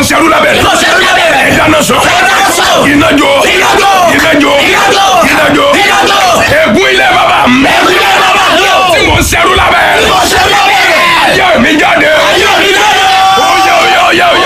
ń ṣerú lábẹ́ Tí mo ṣerú lábẹ́ rẹ̀. ìdáná sọ Ìdáná sọ. ìnájọ Iná jó. ìnájọ Iná jó. ìnájọ Iná jó. ègún ilé bàbá mi Ẹ̀kú ilé bàbá mi o. tí mo ń ṣerú lábẹ́ Tí mo ṣerú lábẹ́ rẹ̀. ayé mi jáde Ayé mi jáde. oyè oyè oyè oyè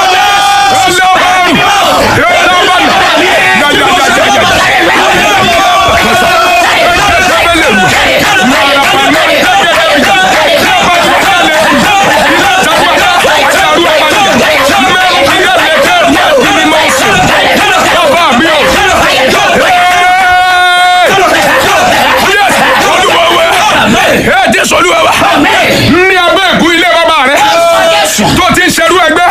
ní abẹ́ ìkú ilé bàbá rẹ tó ti ń ṣerú ẹgbẹ́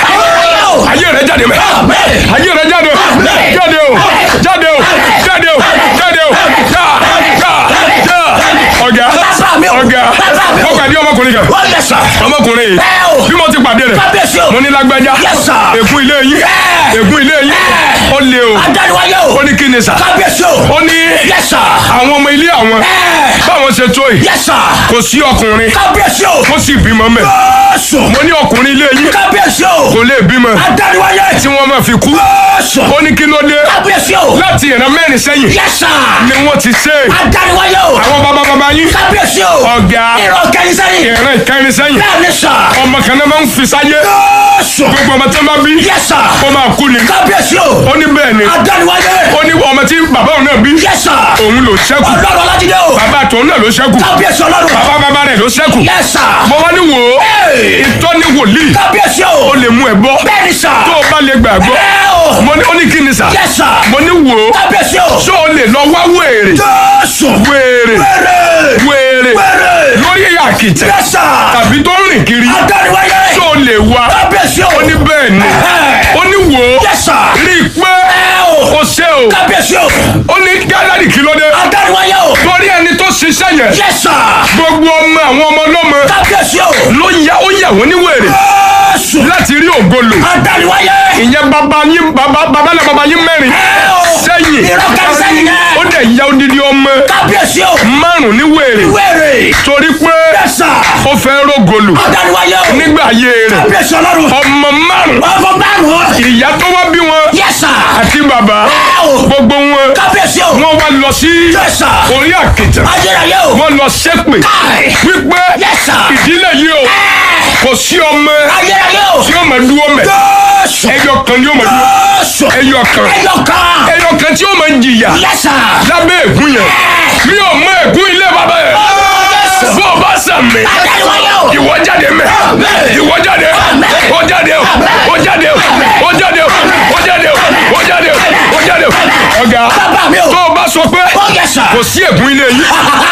ayé rẹ jáde mẹ́ ayé rẹ jáde jáde o jáde o jáde o jáde o já já já ọ̀gá ọ̀gá mo pàdé ọmọkùnrin kan Wọ́n lẹ̀ sà. ọmọkùnrin yìí Ẹ o. bí mo ti pàdé rẹ̀ Kábíyèsí o. mo ní lágbájá Yes, sir. ègún ilé yín Yeah. ègún ilé yín ó lé o Adániwáyé o. ó ní kí ni sà Kábíyèsí o. ó ní Yes, sir. àwọn ọmọ ilé àwọn Ẹ. báwọn ṣe tó yìí Yes, sir. kò sí ọkùnrin Kábíyèsí o. tó sì bímọ mẹ́ Jésù. mo ní ọkùnrin ilé yín Kábíyèsí o. kò lè bímọ Adániwáyé. tí wọ́n máa fi kú Jésù. ó ní kí ló dé Kábíyèsí o. láti ìran mẹ́rin sẹ́yìn Yes, sir. ni wọ́n ti ṣe é Adániwáyé o. àwọn bàbá bàbá yín Kábíyèsí o. ọ̀gá Ìrọ̀ kẹ́yìn sẹ́yìn. ìran ìkẹrin sẹ́yìn Bẹ́ẹ̀ ni sà. ọmọ kan náà máa ń fi sáyé Jésù. gbogbo ọmọ tí wọ́n bá bí Yes, sir. ó máa kú ni Kábíyèsí o. ó ní bẹ́ẹ̀ ni Adániwáyé. ó ní ọmọ tí bàbá òun náà bí Yes, sir. òun ló ṣẹ́kù Ọlọ́run Ọlájídé o. bàbá tòun náà ló ṣẹ́kù Kábíyèsí Ọlọ́run. bàbá bàbá rẹ̀ ló ṣẹ́kù Yes, sir. mo wá ní wò ó Hey. ìtọ́ni wòlíì Kábíyèsí o. ó lè mú ẹ bọ́ Bẹ́ẹ̀ ni sà. tó o bá lè gbàgbọ́ Ẹ o. mo ní ó ní kí ni sà Yes, sir. mo ní wò ó Kábíyèsí o. ṣé o lè lọ wá wèrè Jésù. wèrè Wèrè. wèrè Wèrè. lórí àkìtẹ̀ Yes, sir. tàbí tó ń rìn kiri Adániwáyé. ṣé o lè wá Kábíyèsí o. ó ní bẹ́ẹ̀ ni Ẹ̀hẹ́. ó ní wò ó Yes, sir. rí i pé Ẹ o. ó ṣe o Kábíyèsí o. ó ní gálárì kí ló dé Adániwáyé o. torí ẹni tó ṣiṣẹ́ yẹn Yes, sir. gbogbo ọmọ àwọn ọmọ ọlọ́mọ Kábíyèsí o. ló ya ó yà wọ́n ní wèrè Jésù. láti rí ògolo Adániwáyé. ìyẹn bàbá yín bàbá bàbá náà bàbá yín mẹ́rin Ẹ o. sẹ́yìn Ìrọ̀ kẹ́yìn sẹ́yìn yẹn. ó dẹ̀ ya odidi ọmọ Kábíyèsí o. márùn ní wèrè Wèrè. torí pé Yes, sir. ó fẹ́ rógolo Adániwáyé o. nígbà ayé rẹ̀ Kábíyèsí Ọlọ́run. ọmọ márùn Ọmọ márùn-ún. ìyá tó wá bí wọn Yes, sir. àti bàbá Ẹ o. gbogbo wọn Kábíyèsí o. wọ́n wá lọ sí Yes, sir. orí àkìtàn Ayérayé o. wọ́n lọ ṣépè Káì. wípé Yes, sir. ìdílé yìí o kò sí ọmọ Ayérayé o. tí ó máa dúró mẹ́ Jésù. ẹyọ kan ni ó máa dúró Jésù. ẹyọ kan Ẹyọ kan. ẹyọ kan tí ó máa jìyà Yes, sir. lábẹ́ ègún yẹn mi ò mọ ègún ilé bàbá yẹn Jésù. bó o bá sàmì Adániwáyé o. ìwọ jáde mẹ ìwọ jáde ó jáde ó ó jáde ó ó jáde ó ó jáde ó ó jáde ó ó jáde ó ọ̀gá Bàbá mi o. tó o bá sọ pé Ó yẹ sà. kò sí ègún ilé yìí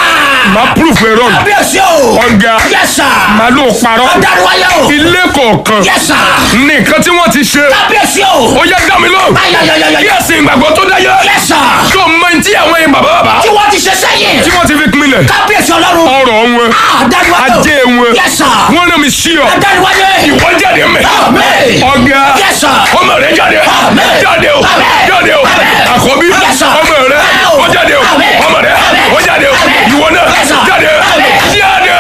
máa proof ẹ rọrùn Kábíyèsí o. ọ̀gá Yes, sir. máa ló parọ́ Adániwáyé o. ilé kọ̀ọ̀kan Yes, sir. nìkan tí wọ́n ti ṣe Kábíyèsí o. ó yá dá mi lóhùn Ayayayaya. kí ẹ̀sìn ìgbàgbọ́ tó dáyé Yes, sir. tó mọ ní tí àwọn yẹn bàbá bàbá Tí wọ́n ti ṣe sẹ́yìn. tí wọ́n ti fi pinlẹ̀ Kábíyèsí Ọlọ́run. ọ̀rọ̀ wọn Adániwáyé o. ajé wọn Yes, sir. wọ́n rán mi sí ọ Adániwáyé. ìwọ jáde mẹ́ Amen. ọ̀gá Yes, sir. ọmọ rẹ jáde Amen. jáde o Amen. jáde o Amen. àkọ́bí Yes, sir. ọmọ rẹ Amen. ó jáde o Amen. ọmọ rẹ Amen. ó jáde o Amen. ìwọ náà Yes, sir. jáde Amen. jáde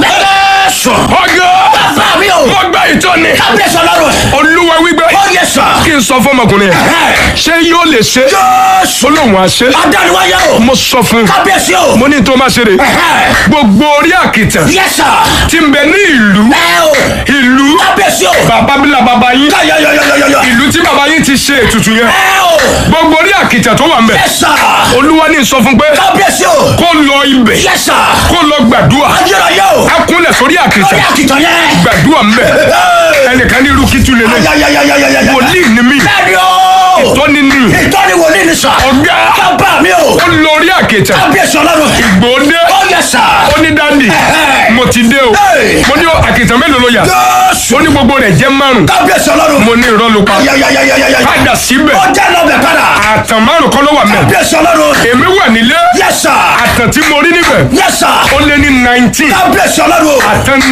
Jésù. ọ̀gá Bàbá mi o. wọ́n gba ìtọ́ni Kábíyèsí Ọlọ́run. olúwa wípé Ó yẹ sà. kí n sọ fọmọkùnrin yẹn ṣé yóò lè ṣe Jésù. olóhùn àṣẹ Adániwáyé o. mo sọ fún un Kábíyèsí o. mo ní tó má ṣe rè gbogbo orí àkìtàn Yes, sir. tí ń bẹ ní ìlú Ẹ o. ìlú Kábíyèsí o. bàbá bílà bàbá yín Yayayayayaya. ìlú tí bàbá yín ti ṣe ètùtù yẹn Ẹ o. gbogbo orí àkìtàn tó wà ń bẹ Yes, sir. olúwa ní sọ fún pé Kábíyèsí o. kó lọ ibẹ̀ Yes, sir. kó lọ gbàdúrà Ayérayé o. á kúnlẹ̀ sórí Lórí àkìtàn àkìtàn yẹn. gbàdúrà ń bẹ ẹnìkan ní irú kìtù lélẹ̀ Ayayayayayaya. wòlíì ni mí Bẹ́ẹ̀ni o. tọ́ni ní Ìtọ́ni wòlíì ni sà. ọ̀gá Bàbá mi o. ó lọ orí àkìtàn Kábíyèsí Ọlọ́run. gbòódé Ó yẹ sà. ó ní dáńdì mo ti dé o Hey. mo ní àkìtàn mélòó ló yà Jésù. ó ní gbogbo rẹ̀ jẹ́ márùn Kábíyèsí Ọlọ́run. mo ní irọ́ ló pa Ayayayayayaya. padà síbẹ̀ Ó jẹ́ lọ́bẹ̀ padà. àtàn márùn kọ́ ló wà mẹ́ Kábíyèsí Ọlọ́run. èmi wà nílé Yes, sir. àtàn tí mo rí níbẹ̀ Yes, sir. ó lé ní nineteen Kábíyèsí Ọlọ́run. àtàn